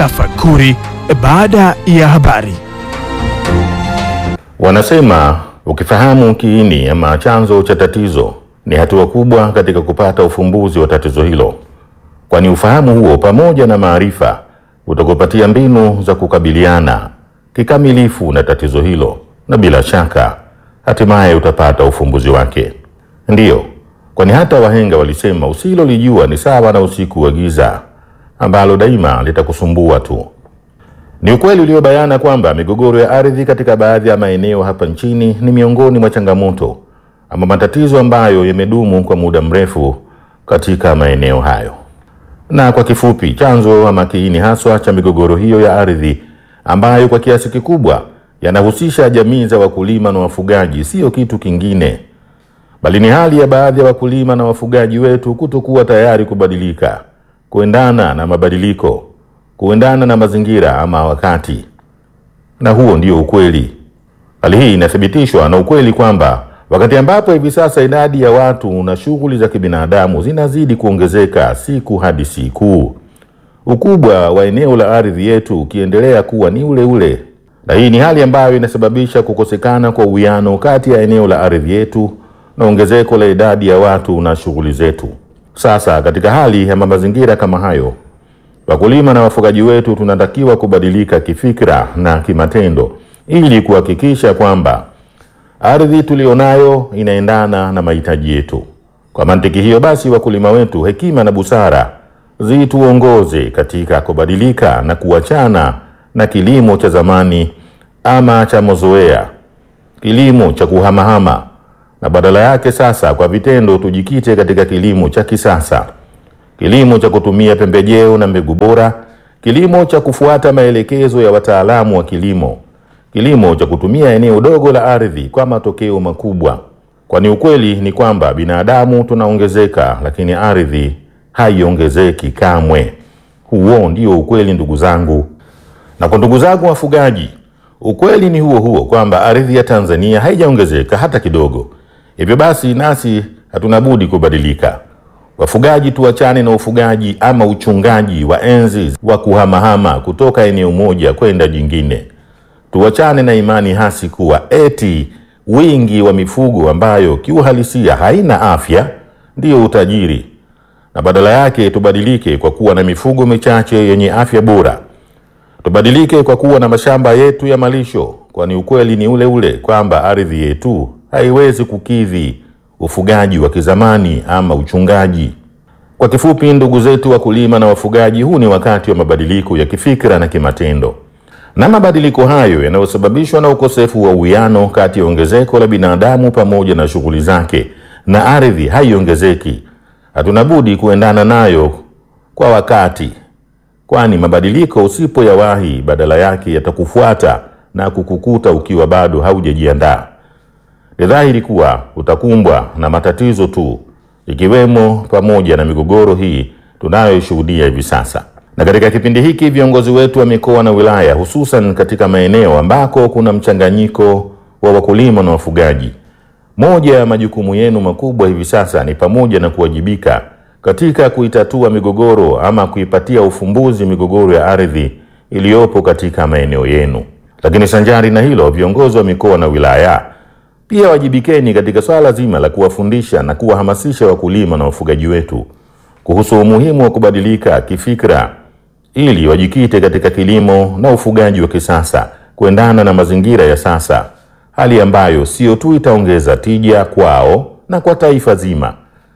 Tafakuri baada ya habari. Wanasema ukifahamu kiini ama chanzo cha tatizo ni hatua kubwa katika kupata ufumbuzi wa tatizo hilo, kwani ufahamu huo pamoja na maarifa utakupatia mbinu za kukabiliana kikamilifu na tatizo hilo, na bila shaka hatimaye utapata ufumbuzi wake. Ndiyo, kwani hata wahenga walisema usilolijua ni sawa na usiku wa giza ambalo daima litakusumbua tu. Ni ukweli uliobayana kwamba migogoro ya ardhi katika baadhi ya maeneo hapa nchini ni miongoni mwa changamoto ama matatizo ambayo yamedumu kwa muda mrefu katika maeneo hayo. Na kwa kifupi, chanzo ama kiini haswa cha migogoro hiyo ya ardhi ambayo kwa kiasi kikubwa yanahusisha jamii za wakulima na wafugaji, siyo kitu kingine bali ni hali ya baadhi ya wakulima na wafugaji wetu kutokuwa tayari kubadilika, kuendana na mabadiliko, kuendana na mazingira ama wakati. Na huo ndio ukweli. Hali hii inathibitishwa na ukweli kwamba wakati ambapo hivi sasa idadi ya watu na shughuli za kibinadamu zinazidi kuongezeka siku hadi siku, ukubwa wa eneo la ardhi yetu ukiendelea kuwa ni ule ule, na hii ni hali ambayo inasababisha kukosekana kwa uwiano kati ya eneo la ardhi yetu na ongezeko la idadi ya watu na shughuli zetu. Sasa katika hali ya mazingira kama hayo, wakulima na wafugaji wetu tunatakiwa kubadilika kifikra na kimatendo ili kuhakikisha kwamba ardhi tulionayo inaendana na mahitaji yetu. Kwa mantiki hiyo basi, wakulima wetu, hekima na busara zituongoze katika kubadilika na kuachana na kilimo cha zamani ama cha mazoea, kilimo cha kuhamahama na badala yake sasa kwa vitendo tujikite katika kilimo cha kisasa, kilimo cha kutumia pembejeo na mbegu bora, kilimo cha kufuata maelekezo ya wataalamu wa kilimo, kilimo cha kutumia eneo dogo la ardhi kwa matokeo makubwa, kwani ukweli ni kwamba binadamu tunaongezeka, lakini ardhi haiongezeki kamwe. Huo ndio ukweli, ndugu zangu. Na kwa ndugu zangu wafugaji, ukweli ni huo huo kwamba ardhi ya Tanzania haijaongezeka hata kidogo. Hivyo basi nasi hatuna budi kubadilika. Wafugaji, tuachane na ufugaji ama uchungaji wa enzi wa kuhamahama kutoka eneo moja kwenda jingine. Tuachane na imani hasi kuwa eti wingi wa mifugo ambayo kiuhalisia haina afya ndiyo utajiri, na badala yake tubadilike kwa kuwa na mifugo michache yenye afya bora. Tubadilike kwa kuwa na mashamba yetu ya malisho, kwani ukweli ni ule ule kwamba ardhi yetu haiwezi kukidhi ufugaji wa kizamani ama uchungaji. Kwa kifupi, ndugu zetu wakulima na wafugaji, huu ni wakati wa mabadiliko ya kifikra na kimatendo, na mabadiliko hayo yanayosababishwa na ukosefu wa uwiano kati ya ongezeko la binadamu pamoja na shughuli zake, na ardhi haiongezeki. Hatuna budi kuendana nayo kwa wakati, kwani mabadiliko usipoyawahi, badala yake yatakufuata na kukukuta ukiwa bado haujajiandaa. Ni dhahiri kuwa utakumbwa na matatizo tu, ikiwemo pamoja na migogoro hii tunayoshuhudia hivi sasa. Na katika kipindi hiki viongozi wetu wa mikoa na wilaya, hususan katika maeneo ambako kuna mchanganyiko wa wakulima na wafugaji, moja ya majukumu yenu makubwa hivi sasa ni pamoja na kuwajibika katika kuitatua migogoro ama kuipatia ufumbuzi migogoro ya ardhi iliyopo katika maeneo yenu. Lakini sanjari na hilo, viongozi wa mikoa na wilaya pia wajibikeni katika swala zima la kuwafundisha na kuwahamasisha wakulima na wafugaji wetu kuhusu umuhimu wa kubadilika kifikra ili wajikite katika kilimo na ufugaji wa kisasa kuendana na mazingira ya sasa, hali ambayo sio tu itaongeza tija kwao na kwa taifa zima,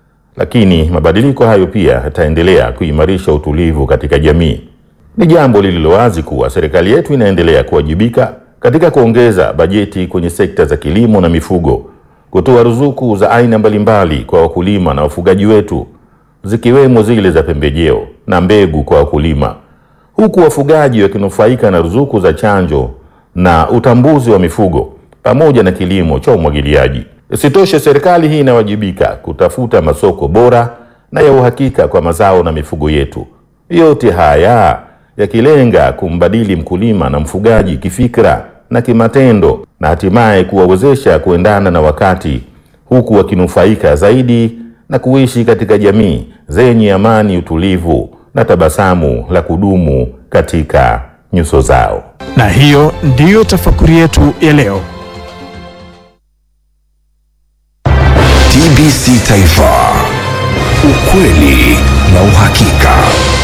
lakini mabadiliko hayo pia yataendelea kuimarisha utulivu katika jamii. Ni jambo lililo wazi kuwa serikali yetu inaendelea kuwajibika katika kuongeza bajeti kwenye sekta za kilimo na mifugo, kutoa ruzuku za aina mbalimbali kwa wakulima na wafugaji wetu, zikiwemo zile za pembejeo na mbegu kwa wakulima, huku wafugaji wakinufaika na ruzuku za chanjo na utambuzi wa mifugo pamoja na kilimo cha umwagiliaji. Isitoshe, serikali hii inawajibika kutafuta masoko bora na ya uhakika kwa mazao na mifugo yetu. Yote haya yakilenga kumbadili mkulima na mfugaji kifikra na kimatendo na hatimaye kuwawezesha kuendana na wakati huku wakinufaika zaidi na kuishi katika jamii zenye amani, utulivu na tabasamu la kudumu katika nyuso zao. Na hiyo ndiyo tafakuri yetu ya leo. TBC Taifa, ukweli na uhakika.